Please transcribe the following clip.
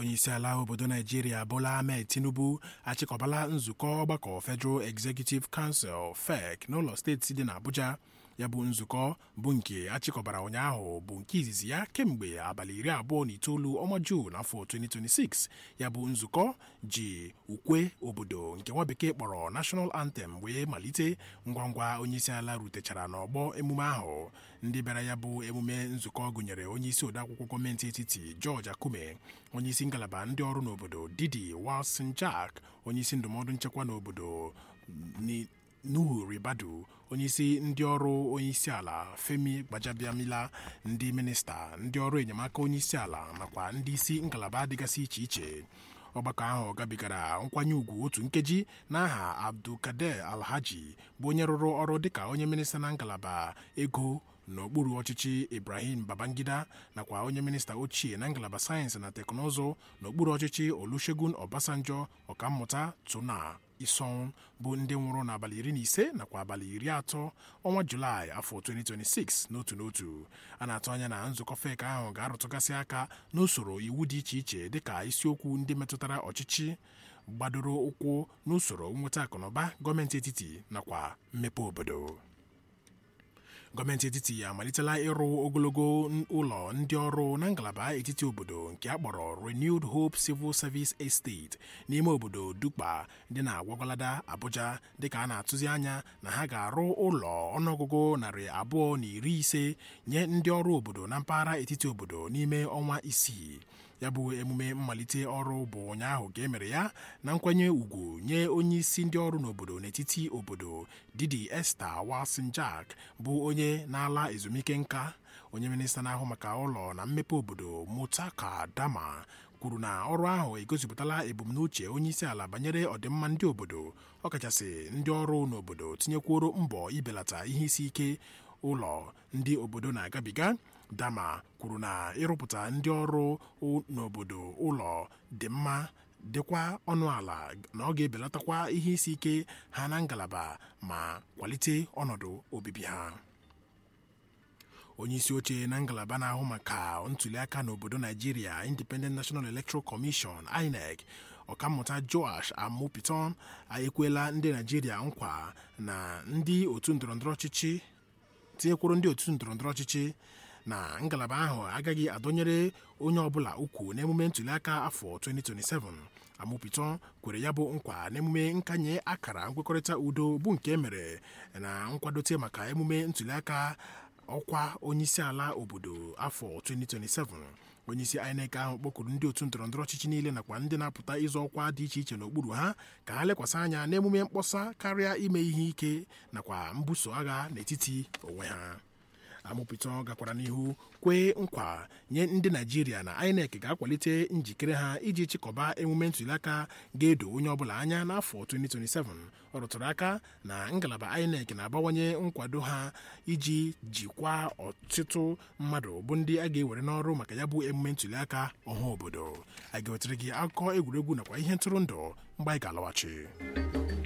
onyeisiala obodo naijiria bola ahmed tinubu achịkọbala nzukọ ọgbakọ federal executive council fec n'ụlọ steeti dị n'abuja ya bụ nzukọ bụ nke achịkọbara ụnyaahụ bụ nke izizi ya kemgbe abalị iri abụọ na itoolu ọnwa juun afọ 2026 ya bụ nzukọ ji ukwe obodo nke nwa bekee kpọrọ national anthem wee malite ngwa ngwa onyeisiala rutechara n'ọgbọ emume ahụ ndị bịara ya bụ emume nzukọ gụnyere onyeisi odeakwụkwọ gọọmenti etiti george akume onyeisi ngalaba ndị ọrụ n'obodo didi wilson jack onyeisi ndụmọdụ nchekwa n'obodo nuhu ribadu onyeisi ndị ọrụ onyeisi ala femi gbajabiamila ndị minista ndị ọrụ enyemaka onyeisi ala nakwa ndị isi ngalaba dịgasị iche iche ọgbakọ ahụ gabigara nkwanye ùgwù otu nkeji n'aha abdulkader alhaji bụ onye rụrụ ọrụ dịka onye minista na ngalaba ego n'okpuru ọchịchị ibrahim babangida nakwa onye minista ochie na ngalaba sayensị na teknụzụ n'okpuru ọchịchị olusegun obasanjo ọkammụta tuna ison bụ ndị nwụrụ n'abalị iri na ise nakwa abalị iri atọ ọnwa julaị afọ 2026 n'otu n'otu a na-atụ anya na nzukọ fek ahụ ga-arụtụgasị aka n'usoro iwu dị iche iche dịka isiokwu ndị metụtara ọchịchị gbadoro ụkwụ n'usoro nnweta akụnụba gọọmenti etiti nakwa mmepe obodo gọọmenti etiti amalitela ịrụ ogologo ụlọ ndị ọrụ na ngalaba etiti obodo nke a kpọrọ renewed hope civil service estate n'ime obodo dukpa dị na gwagwalada abuja dịka a na-atụzi anya na ha ga-arụ ụlọ ọnụọgụgụ narị abụọ na iri ise nye ndị ọrụ obodo na mpaghara etiti obodo n'ime ọnwa isii ya bụ emume mmalite ọrụ bụ ụnyaahụ ka e mere ya na nkwanye ùgwù nye onye isi ndị ọrụ n'obodo n'etiti obodo didi esther wilson jack bụ onye na-ala ezumike nka onye minista na-ahụ maka ụlọ na mmepe obodo mutaka dama kwuru na ọrụ ahụ egosipụtala ebumnuche onye isi ala banyere ọdịmma ndị obodo ọkachasị ndị ọrụ n'obodo tinyekwuoro mbọ ibelata ihe isi ike ụlọ ndị obodo na-agabiga dama kwuru na ịrụpụta ndị ọrụ n'obodo ụlọ dị mma dịkwa ọnụ ala na ọ ga-ebelatakwa ihe isi ike ha na ngalaba ma kwalite ọnọdụ obibi ha onye isi oche na ngalaba na-ahụ maka ntuliaka n'obodo naijiria independent national electoral commission inec ọkammụta joash amupiton ekwela ndị naijiria nkwa na ndị otu ndọrọndọrọ ọchịchị tinyekwuru ndị otu ndọrọndọrọ ọchịchị na ngalaba ahụ agaghị adọnyere onye ọbụla ukwu n'emume ntuliaka afọ 2027 amụpịtọ kwere ya bụ nkwa n'emume nkanye akara nkwekọrịta udo bụ nke mere na nkwadote maka emume ntuliaka ọkwa onyeisiala obodo afọ 2027 onyeisi INEC ahụ kpọkuru ndị otu ndọrọndọrọ ọchịchị niile nakwa ndị na-apụta ịzọ ọkwa dị iche iche n'okpuru ha ka ha lekwasị anya n'emume mkpọsa karịa ime ihe ike nakwa mbuso agha n'etiti onwe ha amụpụta gakwara n'ihu kwee nkwa nye ndị naijiria na inec ga-akwalite njikere ha iji chịkọba emume ntụliaka ga-edo onye ọbụla anya n'afọ 2027 ọ rụtụrụ aka na ngalaba inec na-abawanye nkwado ha iji jikwaa ọtụtụ mmadụ bụ ndị a ga-ewere n'ọrụ maka ya bụ emume ntụliaka ọha obodo a ga-ewetara gị akụkọ egwuregwu nakwa ihe ntụrụndụ mgbe anyị ga-alọghachi